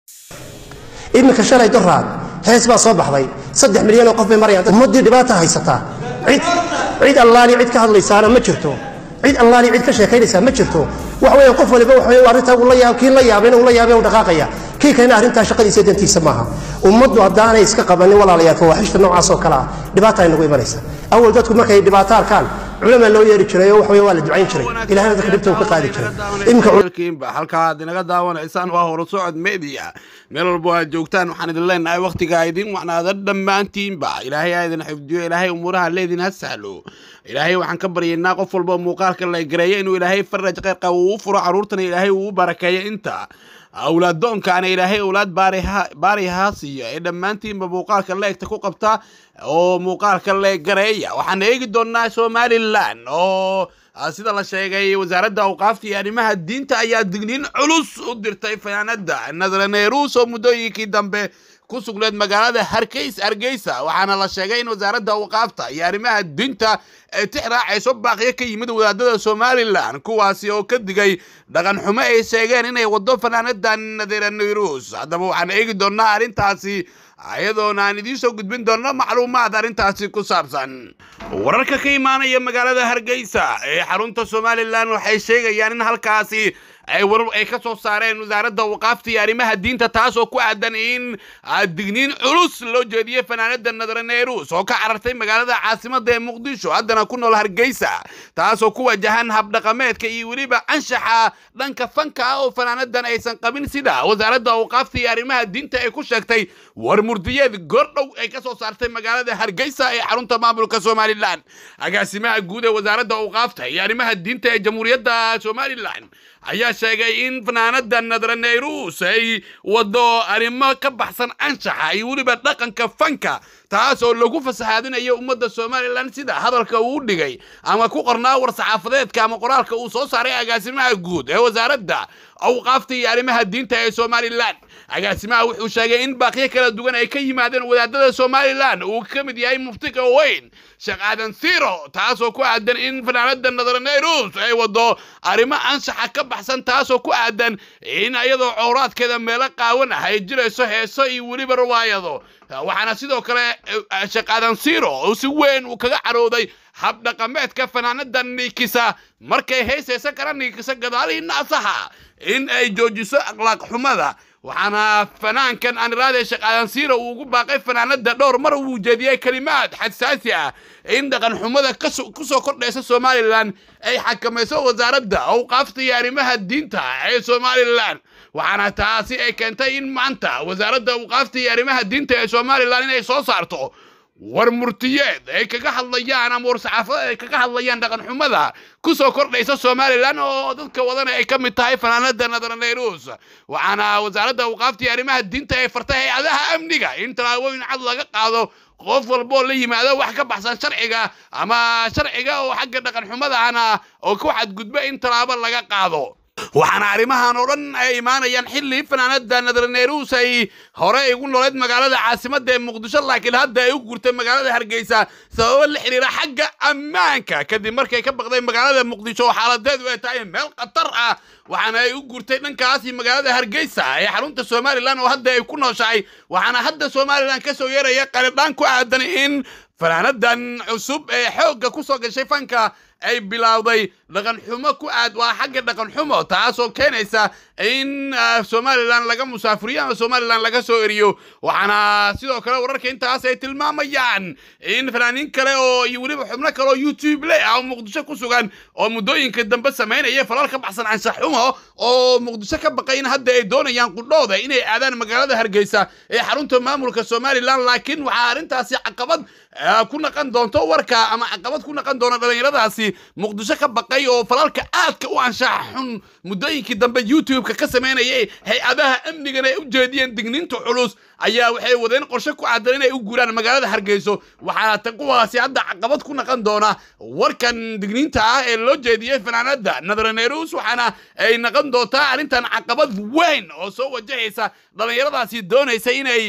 iminka shalay doraad hees baa soo baxday saddex milyan oo qof bay marayaan ummaddii dhibaata haysataa cid cid allaali cid ka hadlaysaana ma jirto cid allaali cid ka sheekaynaysaa ma jirto wax weeyaan qof waliba wax weeyaan arrintaa uu la yaab kii la yaabay inuu la yaabay uu dhaqaaqaya kii kalena arrintaa shaqadiisa dantiisa maaha ummaddu haddaanay iska qabanin walaalayaal fawaaxishta noocaas oo kale ah dhibaata ay nagu imanaysa awal dadku markay dhibaato arkaan culamaa loo yeeri jiray oo wax weeye waa la ducayn jiray ilahayna dadka dhibta uu ka qaadi jiray iminka halkiinba halkaa aad inaga daawanaysaan waa horo socod media meel walbo aad joogtaan waxaan idin leenahay wakhtiga idin wacnaada dhammaantiinba ilaahay aa idin xifdiyo ilaahay umuuraha leedin ha sahlo ilaahay waxaan ka baryaynaa qof walba muuqaalka la gareeyo inuu ilaahay faraj qeyrqa uu u furo carruurtana ilaahay uu u barakeeyo inta awlaaddoonkaana ilaahay awlaad baari haa siiyo ee dhammaantiinba muuqaalka leegta ku qabta oo muuqaalka le gareeya waxaan eegi doonnaa somalilan oo sida la sheegay wasaaradda awqaafta iyo arrimaha diinta ayaa digniin culus u dirtay fanaanada nadraneerus oo muddooyinkii dambe ku sugneed magaalada hargeys hargeysa waxaana la sheegay in wasaaradda awqaafta iyo arrimaha diinta ay tix raacayso baaqiyo ka yimid wadaadada somalilan kuwaasi oo ka digay dhaqan xumo ay sheegeen inay waddo fanaanada naderaneerus haddaba waxaan eegi doonnaa arrintaasi ayadoona aan idiin soo gudbin doonno macluumaad arrintaasi ku saabsan wararka ka imaanaya magaalada hargeysa ee xarunta somalilan waxay sheegayaan in halkaasi ay warar ay ka soo saareen wasaaradda waqaafta iyo arrimaha diinta taasoo ku aadan in digniin culus loo jeediyey fanaanada nadaraneerus oo ka carartay magaalada caasimada ee muqdisho haddana ku nool hargeysa taasoo ku wajahan habdhaqameedka iyo weliba anshaxa dhanka fanka ah oo fanaanadan aysan qabin sida wasaaradda awqaafta iyo arrimaha diinta ay ku sheegtay war murdiyeed goordhow ay ka soo saartay magaalada hargeysa ee xarunta maamulka somalilan agaasimaha guud ee wasaaradda awqaafta iyo arrimaha diinta ee jamhuuriyadda somalilan ayaa sheegay in fanaanada nadaraneyrus ay wado arrimo ka baxsan anshaxa iyo weliba dhaqanka fanka taas oo lagu fasahaadinayo ummadda somalilan sida hadalka uu dhigay ama ku qornaa war saxaafadeedka ama qoraalka uu soo saaray agaasimaha guud ee wasaaradda awqaafta iyo arrimaha diinta ee somalilan agaasimaha wuxuu sheegay in baaqiyo kala duwan ay ka yimaadeen wadaadada somalilan uu ka mid yahay muftiga weyn sheekh aadan siro taasoo ku aadan in fanaanada nadaraneyrus ay wado arrimo anshaxa ka baxsan taasoo ku aadan in iyadoo cowraadkeeda meelo qaawan ah ay jirayso heeso iyo weliba riwaayado waxaana sidoo kale sheekh aadan siro uu si weyn uu kaga carooday habdhaqameedka fanaanada niikisa markay heysaysa kara niikisa gadaalihii naasaha in ay joojiso akhlaaq xumada waxaana fanaankan aniraade sheekh aadan siira uu ugu baaqay fanaanada dhowr mar uu jeediyey kelimaad xasaasi ah in dhaqan xumada ku soo kordhaysa somalilan ay xakamayso wasaaradda awqaafta iyo arrimaha diinta ee somalilan waxaana taasi ay keentay in maanta wasaaradda awqaafta iyo arrimaha diinta ee somalilan inay soo saarto war murtiyeed ay kaga hadlayaan ama war saxaafadeed ay kaga hadlayaan dhaqan xumada ku soo kordhaysa somalilan oo dadka wadana ay ka mid tahay fanaanada nadaraneyrus waxaana wasaaradda awqaafta iyo arrimaha diinta ay fartay hay-adaha amniga in tallaabooyin cad laga qaado qof walboo la yimaado wax ka baxsan sharciga ama sharciga oo xagga dhaqan xumadahana oo ku xadgudba in tallaabo laga qaado waxaana arrimahan oo dhan ay imaanayaan xilli fanaanada nadaraneerus ay hore igu noleed magaalada caasimada ee muqdisho laakiin hadda ay u gurtay magaalada hargeysa sababo la xiriira xagga ammaanka kadib markay ka baqday magaalada muqdisho oo xaaladeedu ay tahay meel khatar ah waxaana ay u gurtay dhankaasi magaalada hargeysa ee xarunta somalilan oo hadda ay ku nooshahay waxaana hadda somalilan ka soo yeeraya qalidhaan ku aadan in fanaanadan cusub ee xoogga ku soo gashay fanka ay bilowday dhaqan xumo ku aad waa xagga dhaqan xumo taasoo keenaysa in somalilan laga musaafuriyo ama somalilan laga soo eriyo waxaana sidoo kale wararka intaas ay tilmaamayaan in fanaaniin kale oo iyo weliba xubno kale oo youtube le ah oo muqdisho ku sugan oo muddooyinka dambe samaynaya falal ka baxsan anshax xumo oo muqdisho ka baqay in hadda ay doonayaan qudhooda inay aadaan magaalada hargeysa ee xarunta maamulka somalilan laakiin waxaa arrintaasi caqabad ku naqan doonto warka ama caqabad ku naqan doona dhallinyaradaasi muqdisho ka baqay oo falalka aadka u anshaxa xun muddooyinkii dambe youtube-ka ka samaynayay hay-adaha amnigana ay u jeediyeen digniinta culus ayaa waxay wadeen qorshe ku aadan inay u guuraan magaalada hargeyso waxaana tan kuwaasi hadda caqabad ku naqon doona warkan digniinta ah ee loo jeediyey fanaanada nadaraneerus waxaana ay naqon doontaa arrintan caqabad weyn oo soo wajahaysa dhallinyaradaasi doonaysa inay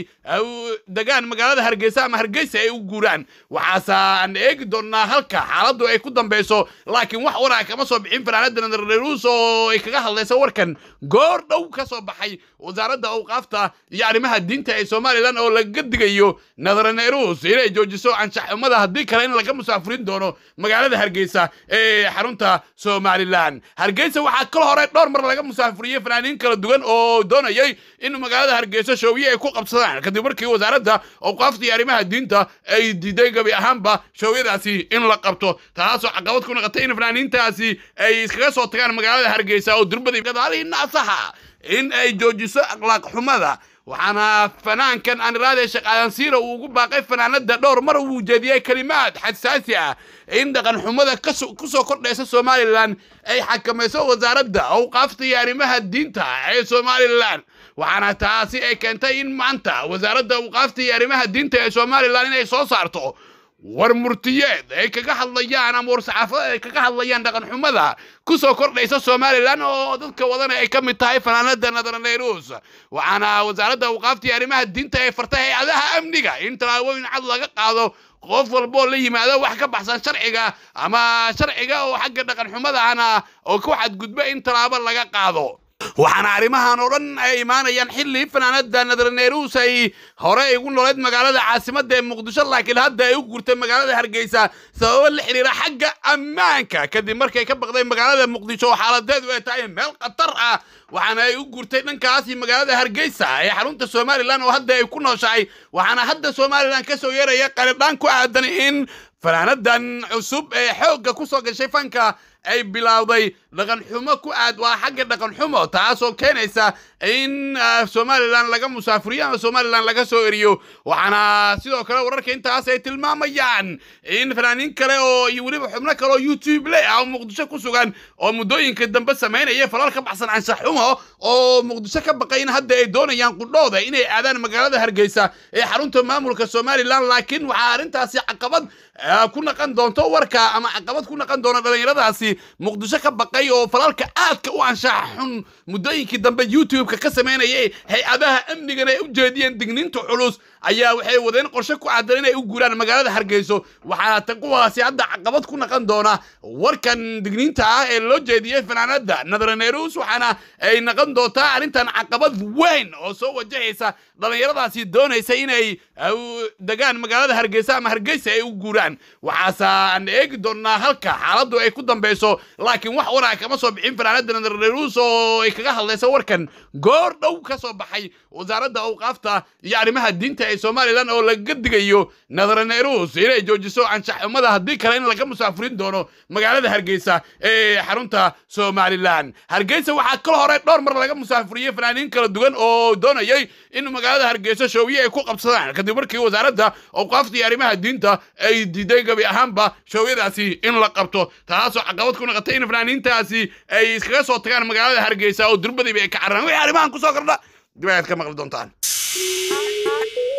degaan magaalada hargeysa ama hargeysa ay u guuraan waxaasaan eegi doonnaa halka xaaladdu ay ku dambeyso laakiin wax waraa kama soo bixin fanaanada nadaraneerus oo ay kaga hadlaysa warkan goor dhow ka soo baxay wasaaradda awqaafta iyo arrimaha diinta ee somalilan oo laga digayo nadaraneerus inay joojiso anshaxumada haddii kale in laga musaafurin doono magaalada hargeysa ee xarunta somalilan hargeysa waxaa kal hore dhowr mar laga musaafuriyey fanaaniin kala duwan oo doonayay in magaalada hargeysa shoowiye ay ku qabsadaan kadib markii wasaaradda awqaafta iyo arrimaha diinta ay diiday gabi ahaanba shoowyadaasi in la qabto taasoo caqabad ku noqotay in fanaaniintaasi ay iskaga soo tagaan magaalada hargeysa oo durbadii gadaalihii naasaha in ay joojiso akhlaaq xumada waxaana fanaankan aniraade shaqaadansiira uu ugu baaqay fanaanada dhowr mar uu jeediyey kelimaad xasaasi ah in dhaqan xumada ku soo kordhaysa somalilan ay xakamayso wasaaradda awqaafta iyo arrimaha diinta ee somalilan waxaana taasi ay keentay in maanta wasaaradda awqaafta iyo arrimaha diinta ee somalilan inay soo saarto war murtiyeed ay kaga hadlayaan ama war saxaafadeed ay kaga hadlayaan dhaqan xumada ku soo kordhaysa somalilan oo dadka wadana ay ka mid tahay fanaanada nadaraneerus waxaana wasaaradda awqaafta iyo arrimaha diinta ay fartay hay-adaha amniga in tallaabooyin cad laga qaado qof walboo la yimaado wax ka baxsan sharciga ama sharciga oo xagga dhaqan xumadahana oo ku xadgudba in tallaabo laga qaado waxaana arrimahan oo dhan ay imaanayaan xilli fanaanada nadaraneerus ay hore ugu nooleed magaalada caasimadda ee muqdisho laakiin hadda ay u guurtay magaalada hargeysa sababo la xiriira xagga ammaanka kadib markay ka baqday magaalada muqdisho oo xaaladeedu ay tahay meel khatar ah waxaana ay u guurtay dhankaasi magaalada hargeysa ee xarunta somalilan oo hadda ay ku nooshahay waxaana hadda somalilan ka soo yeeraya qalidhaan ku aadan in fanaanadan cusub ee xoogga ku soo gashay fanka ay bilowday dhaqan xumo ku aad waa xagga dhaqan xumo taasoo keenaysa in somalilan laga musaafuriyo ama somalilan laga soo eriyo waxaana sidoo kale wararka intaas ay tilmaamayaan in fanaaniin kale oo iyo weliba xubno kale oo youtube le ah oo muqdisho ku sugan oo muddooyinka dambe samaynaya falal ka baxsan anshax xumo oo muqdisho ka baqay in hadda ay doonayaan qudhooda inay aadaan magaalada hargeysa ee xarunta maamulka somalilan laakiin waxaa arrintaasi caqabad ku naqan doonto warka ama caqabad ku naqan doona dhallinyaradaasi muqdisho ka baqay oo falalka aadka u anshaxa xun muddooyinkii dambe youtube-ka ka samaynayay hay-adaha amnigana ay u jeediyeen digniinta culus ayaa waxay wadeen qorshe ku aadan inay u guuraan magaalada hargeyso waxaana tan kuwaasi hadda caqabad ku naqon doona warkan digniinta ah ee loo jeediyey fanaanada nadaraneerus waxaana ay naqon doontaa arrintan caqabad weyn oo soo wajahaysa dhallinyaradaasi doonaysa inay degaan magaalada hargeysa ama hargeysa ay u guuraan waxaasaan eegi doonnaa halka xaaladdu ay ku dambeyso laakiin wax waraa kama soo bixin fanaanada nadaraneerus oo ay kaga hadlaysa warkan goor dhow ka soo baxay wasaaradda awqaafta iyo arrimaha diinta ee somalilan oo laga digayo nadaraneerus inay joojiso anshaxumada haddii kale in laga musaafurin doono magaalada hargeysa ee xarunta somalilan hargeysa waxaa kal hore dhowr mar laga musaafuriyey fanaaniin kala duwan oo doonayay in magaalada hargeysa shoowiye ay ku qabsadaan kadib markii wasaaradda awqaafta iyo arrimaha diinta ay diiday gabi ahaanba shoowyadaasi in la qabto taasoo caqabad ku noqotay in fanaaniintaasi ay iskaga soo tagaan magaalada hargeysa oo durbadiiba ay ka cararaan wixii arrimahan kusoo kordha dib ayaad ka maqli doontaan